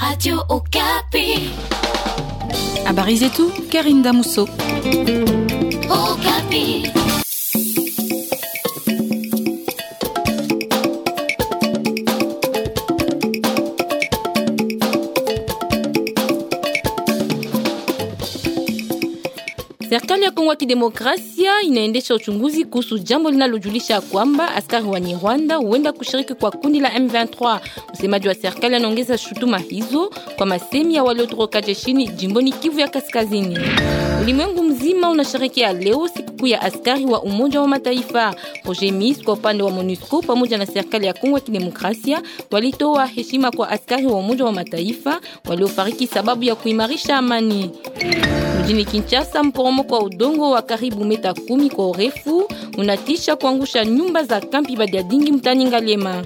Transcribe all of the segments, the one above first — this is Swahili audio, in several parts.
Radio Okapi. Habari zetu Karine Damuso. Okapi. Serikali ya Kongo ya Kidemokrasia inaendesha uchunguzi kuhusu jambo linalojulisha kwamba askari wa Rwanda huenda kushiriki kwa kundi la M23. Msemaji wa serikali anaongeza shutuma hizo kwa masemi ya waliotoroka jeshini jimboni Kivu ya Kaskazini. Ulimwengu mzima unasherehekea leo sikukuu ya askari wa Umoja wa Mataifa. Roger Miss kwa upande wa MONUSCO pamoja na serikali ya Kongo ya Kidemokrasia walitoa heshima kwa askari wa Umoja wa Mataifa waliofariki sababu ya kuimarisha amani. Mjini Kinshasa, mporomoko wa udongo wa karibu meta kumi kwa urefu unatisha kuangusha nyumba za kampi Badiadingi mtani Ngaliema.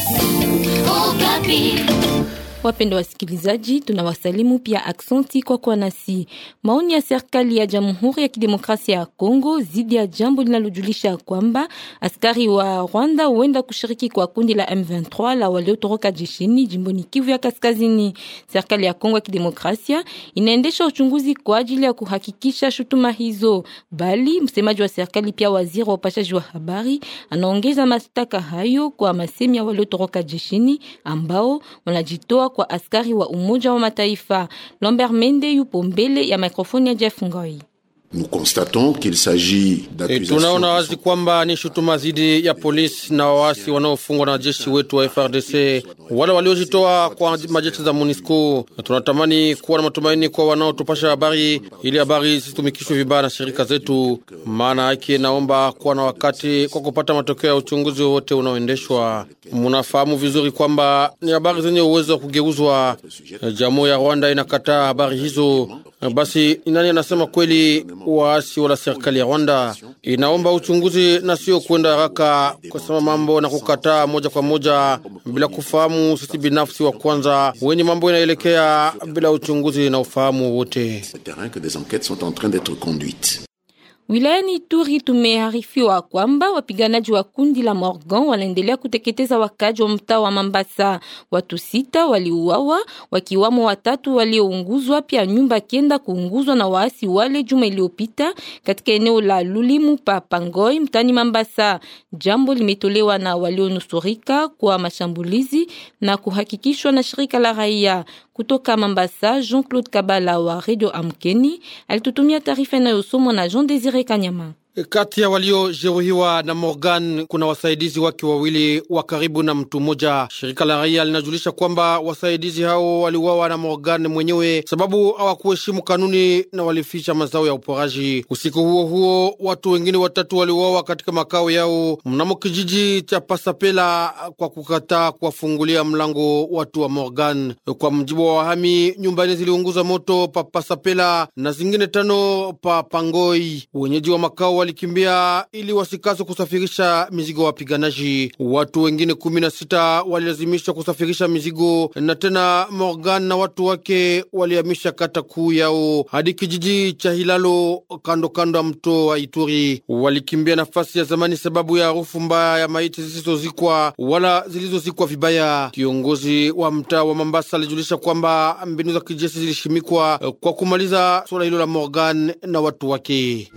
Okapi. Wapenda wasikilizaji, tunawasalimu pia aksenti kwa kuwa nasi. Maoni ya serikali ya Jamhuri ya Kidemokrasia ya Kongo zidi ya jambo linalojulisha kwamba askari wa Rwanda huenda kushiriki kwa kundi la M23 la waliotoroka jeshini jimboni Kivu ya Kaskazini. Serikali ya Kongo ya Kidemokrasia inaendesha uchunguzi kwa ajili ya kuhakikisha shutuma hizo, bali msemaji wa serikali pia waziri wa upashaji wa habari anaongeza mashtaka hayo kwa masemi ya waliotoroka jeshini ambao wanajitoa kwa askari wa Umoja wa Mataifa. Lambert Mende yupo mbele ya mikrofoni ya Jeff Ngoi. Nous constatons qu'il s'agit E, d'accusations tunaona qui wazi sont kwamba ni shutuma dhidi ya polisi na waasi wanaofungwa na jeshi wetu wa FRDC, wale waliojitoa kwa majeshi za MONUSCO. Na Tunatamani kuwa na matumaini kwa wanaotupasha habari, ili habari zisitumikishwe vibaya na shirika zetu. Maana yake naomba kuwa na wakati kwa kupata matokeo ya uchunguzi wowote unaoendeshwa. Munafahamu vizuri kwamba ni habari zenye uwezo wa kugeuzwa. Jamhuri ya Rwanda inakataa habari hizo. Basi ni nani anasema kweli? Waasi wala serikali ya Rwanda inaomba uchunguzi na sio kwenda haraka kusema mambo na kukataa moja kwa moja bila kufahamu sisi binafsi wa kwanza wenye mambo inaelekea bila uchunguzi na ufahamu wote. ce terrain que des enquêtes sont en train d'être conduites. Wilayani Ituri tumeharifiwa kwamba wapiganaji wa kundi la Morgan wanaendelea kuteketeza wakaji wa mtaa wa Mambasa. Watu sita waliuawa, wakiwamo watatu waliounguzwa, pia nyumba kenda kuunguzwa na waasi wale juma iliyopita katika eneo la Lulimu pa Pangoi mtani Mambasa. Jambo limetolewa na walionusurika kwa mashambulizi na kuhakikishwa na shirika la raia kutoka Mambasa. Jean-Claude Kabala wa Radio Amkeni alitutumia taarifa inayosomwa na Jean Desire Kanyama. Kati ya waliojeruhiwa na Morgan kuna wasaidizi wake wawili wa karibu na mtu mmoja. Shirika la raia linajulisha kwamba wasaidizi hao waliuawa na Morgan mwenyewe sababu hawakuheshimu kanuni na walificha mazao ya uporaji. Usiku huo huo, watu wengine watatu waliuawa katika makao yao mnamo kijiji cha Pasapela kwa kukataa kuwafungulia mlango watu wa Morgan. Kwa mjibu wa wahami, nyumba nne ziliunguza moto pa Pasapela na zingine tano pa Pangoi. Wenyeji wa makao walikimbia ili wasikase kusafirisha mizigo ya wapiganaji. Watu wengine kumi na sita walilazimishwa kusafirisha mizigo, na tena Morgan na watu wake walihamisha kata kuu yao hadi kijiji cha Hilalo kando kando ya mto wa Ituri. Walikimbia nafasi ya zamani sababu ya harufu mbaya ya maiti zisizozikwa wala zilizozikwa vibaya. Kiongozi wa mtaa wa Mambasa alijulisha kwamba mbinu za kijeshi zilishimikwa kwa kumaliza suala hilo la Morgan na watu wake.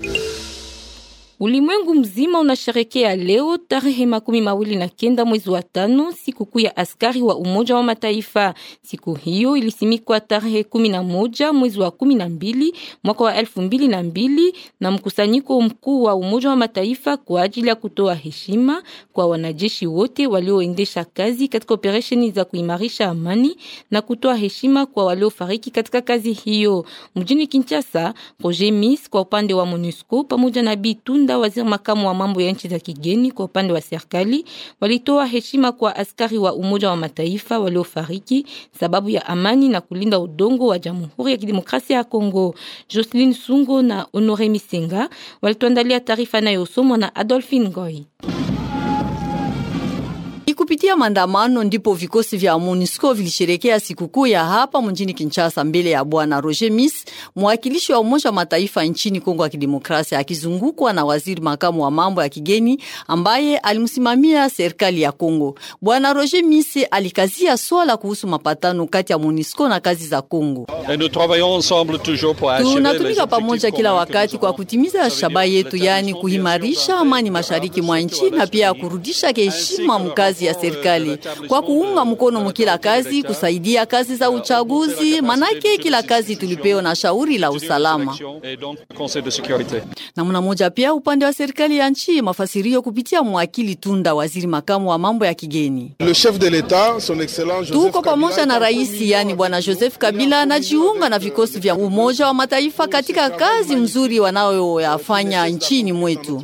Ulimwengu mzima unasherekea leo tarehe makumi mawili na kenda mwezi wa tano sikukuu ya askari wa Umoja wa Mataifa. Siku hiyo ilisimikwa tarehe kumi na moja mwezi wa kumi na mbili mwaka wa elfu mbili na mbili na mkusanyiko mkuu wa Umoja wa Mataifa kwa ajili ya kutoa heshima kwa wanajeshi wote walioendesha kazi katika operesheni za kuimarisha amani na kutoa heshima kwa waliofariki katika kazi hiyo. Mjini Kinshasa, Roger Miss kwa upande wa MONUSCO pamoja na Bitunda waziri makamu wa mambo ya nchi za kigeni kwa upande wa serikali walitoa heshima kwa askari wa Umoja wa Mataifa waliofariki sababu ya amani na kulinda udongo wa Jamhuri ya Kidemokrasia ya Kongo. Jocelyn Sungo na Honore Misenga walituandalia taarifa inayosomwa na Adolphine Goy. kupitia maandamano ndipo vikosi vya MONUSCO vilisherekea sikukuu ya hapa mjini Kinshasa mbele ya bwana Roger Miss, mwakilishi wa Umoja wa Mataifa nchini Kongo ya Kidemokrasia, akizungukwa na waziri makamu wa mambo ya kigeni ambaye alimsimamia serikali ya Kongo. Bwana Roger Miss alikazia swala kuhusu mapatano kati ya MONUSCO na kazi za Kongo. Tunatumika pamoja kila wakati kwa kutimiza shabaha yetu, yani kuhimarisha amani mashariki mwa nchi na pia kurudisha heshima mkazi ya serikali kwa kuunga mkono mkila kazi, kusaidia kazi za uchaguzi, manake kila kazi tulipewa na shauri la usalama. Namna moja pia upande wa serikali ya nchi mafasirio kupitia mwakili Tunda, waziri makamu wa mambo ya kigeni. Tuko pamoja na rais, yani bwana Joseph Kabila anajiunga na vikosi vya Umoja wa Mataifa katika kazi mzuri wanayoyafanya nchini mwetu.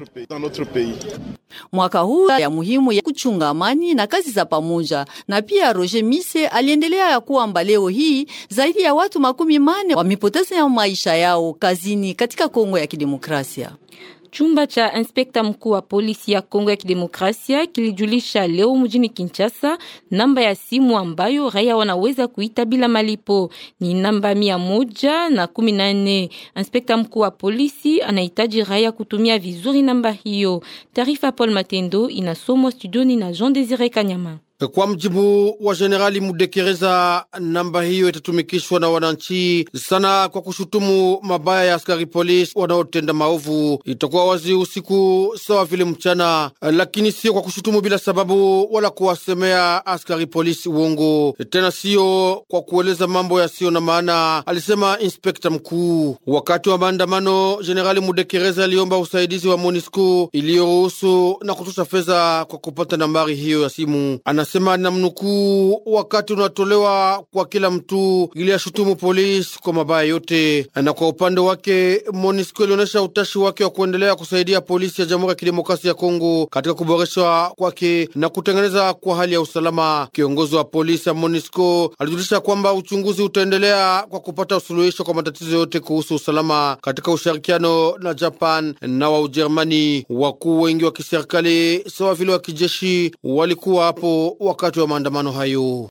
Mwaka huu ya muhimu ya kuchunga amani na kazi za pamoja. Na pia Roger Mise aliendelea ya kwamba leo hii zaidi ya watu makumi mane wamepoteza maisha yao kazini katika Kongo ya Kidemokrasia. Chumba cha inspekta mkuu wa polisi ya Kongo ya Kidemokrasia kilijulisha leo mjini Kinshasa namba ya simu ambayo raia wanaweza kuita bila malipo ni namba mia moja na kumi na nne. Inspekta mkuu wa polisi anahitaji raia kutumia vizuri namba hiyo. Taarifa Paul Matendo inasomwa studioni na Jean Desire Kanyama. Kwa mjibu wa Jenerali Mudekereza, namba hiyo itatumikishwa na wananchi sana kwa kushutumu mabaya ya askari polisi wanaotenda maovu. Itakuwa wazi usiku sawa vile mchana, lakini sio kwa kushutumu bila sababu wala kuwasemea askari polisi uongo, tena sio kwa kueleza mambo yasiyo na maana, alisema inspekta mkuu. Wakati wa maandamano, Jenerali Mudekereza aliomba usaidizi wa MONUSCO iliyoruhusu na kutosha fedha kwa kupata nambari hiyo ya simu. Anasema na mnukuu, wakati unatolewa kwa kila mtu ili ashutumu polisi kwa mabaya yote. Na kwa upande wake MONUSCO ilionyesha utashi wake wa kuendelea kusaidia polisi ya Jamhuri ya Kidemokrasia ya Kongo katika kuboreshwa kwake na kutengeneza kwa hali ya usalama. Kiongozi wa polisi ya MONUSCO alijulisha kwamba uchunguzi utaendelea kwa kupata usuluhisho kwa matatizo yote kuhusu usalama katika ushirikiano na Japan na wa Ujerumani. Wakuu wengi wa kiserikali sawa vile wa kijeshi walikuwa hapo wakati wa maandamano hayo.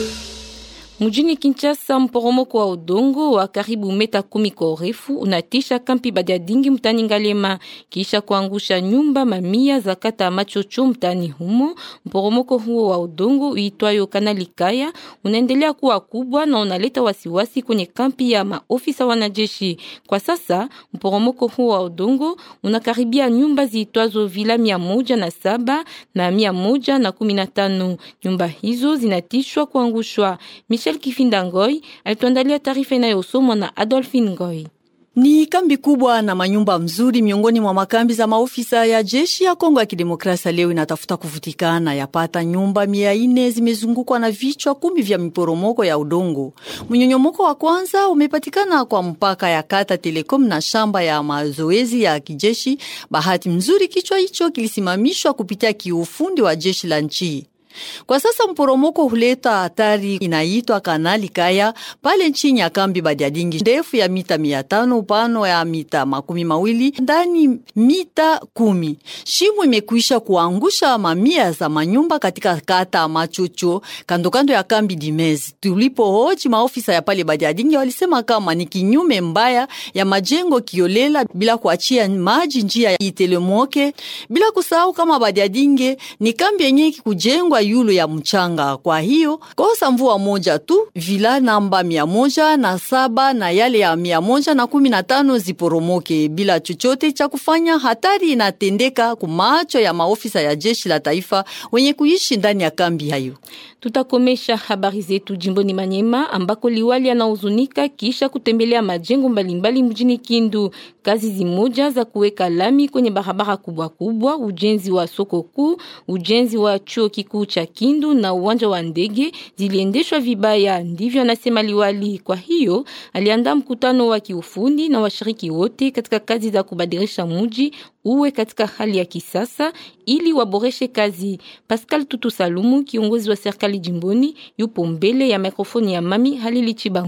Mjini Kinshasa, mporomoko wa udongo wa karibu meta kumi kwa urefu unatisha kampi Badiadingi mtani Ngalema kisha kuangusha nyumba mamia za kata Machocho mtani humo. Mporomoko huo wa udongo uitwayo Kanali Kaya unaendelea kuwa kubwa na unaleta wasiwasi kwenye kampi ya maofisa wanajeshi. Kwa sasa mporomoko huo wa udongo unakaribia nyumba ziitwazo vila mia moja na saba na mia moja na kumi na tano. Nyumba hizo zinatishwa kuangushwa. Michel Kifinda Ngoi alituandalia taarifa inayosomwa na Adolphine Ngoi. Ni kambi kubwa na manyumba mzuri miongoni mwa makambi za maofisa ya jeshi ya Kongo ya Kidemokrasia leo inatafuta kuvutikana. Yapata nyumba mia ine zimezungukwa na vichwa kumi vya miporomoko ya udongo. Mnyonyomoko wa kwanza umepatikana kwa mpaka ya kata Telekom na shamba ya mazoezi ya kijeshi. Bahati mzuri kichwa hicho kilisimamishwa kupitia kiufundi wa jeshi la nchi. Kwa sasa mporomoko huleta hatari inaitwa Kanali Kaya pale chini ya kambi Badiadingi, ndefu ya mita mia tano upano ya mita makumi mawili ndani mita kumi. Shimo imekwisha kuangusha mamia za manyumba katika kata Machocho kandokando ya kambi Dimezi. Tulipohoji maofisa ya pale Badiadingi walisema kama ni kinyume mbaya ya majengo kiolela bila kuachia maji njia itelemoke, bila kusahau kama Badiadingi ni kambi yenye kujengwa yulu ya mchanga. Kwa hiyo kosa mvua moja tu, vila namba mia moja na saba na yale ya mia moja na kumi na tano ziporomoke bila chochote cha kufanya. Hatari inatendeka kumacho ya maofisa ya jeshi la taifa wenye kuishi ndani ya kambi hayo. Tutakomesha habari zetu jimboni Manyema ambako liwali anahuzunika kisha kutembelea majengo mbalimbali mjini Kindu. Kazi zimoja za kuweka lami kwenye barabara kubwa kubwa, ujenzi wa soko kuu, ujenzi wa chuo kikuu cha Kindu na uwanja wa ndege ziliendeshwa vibaya, ndivyo anasema liwali. Kwa hiyo aliandaa mkutano wa kiufundi na washiriki wote katika kazi za kubadilisha mji uwe katika hali ya kisasa ili waboreshe kazi. Pascal Tutu Salumu, kiongozi wa serikali jimboni, yupo mbele ya mikrofoni ya Mami Halili Chibango.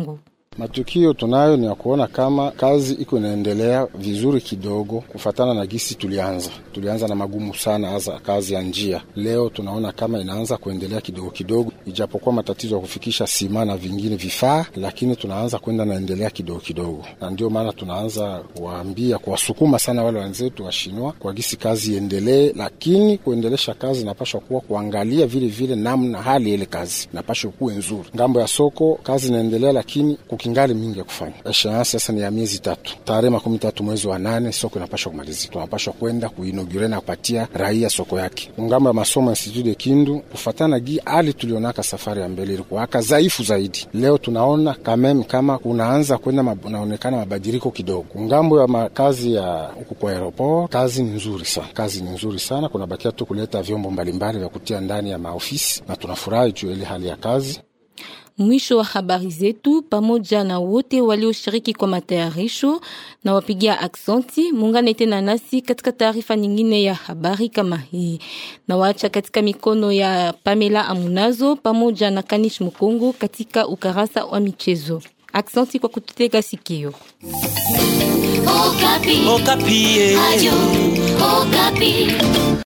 Matukio tunayo ni ya kuona kama kazi iko inaendelea vizuri kidogo, kufatana na gisi tulianza. Tulianza na magumu sana, hasa kazi ya njia. Leo tunaona kama inaanza kuendelea kidogo kidogo, ijapokuwa matatizo ya kufikisha sima na vingine vifaa, lakini tunaanza kwenda naendelea kidogo kidogo, na ndio maana tunaanza kuwaambia, kuwasukuma sana wale wenzetu washinwa kwa gisi kazi iendelee, lakini kuendelesha kazi inapashwa kuwa kuangalia vile vile namna hali ile kazi inapashwa kuwe nzuri. Ngambo ya soko kazi inaendelea, lakini kukingali mingi ya kufanya. Esheansi sasa ni ya miezi tatu, tarehe makumi tatu mwezi wa nane soko inapashwa kumalizika, tunapashwa kwenda kuinogure na kupatia raia soko yake. Ngambo ya masomo Institut de Kindu, kufatana gi hali tulionaka safari ya mbele ilikuwaka dhaifu zaidi. Leo tunaona kamem kama kunaanza kwenda unaonekana mabadiliko kidogo. Ngambo ya makazi ya huku kwa aeroport, kazi ni nzuri sana, kazi ni nzuri sana. Kunabakia tu kuleta vyombo mbalimbali vya kutia ndani ya maofisi, na tunafurahi juu ya ile hali ya kazi. Mwisho wa habari zetu, pamoja na wote walioshiriki kwa matayarisho na wapigia aksenti. Muungane tena nasi katika taarifa nyingine ya habari kama hii, na waacha katika mikono ya Pamela Amunazo pamoja na Kanish Mukongo katika ukarasa wa michezo. Aksenti kwa kututega sikio. Okapi. Okapi. Ayo, Okapi.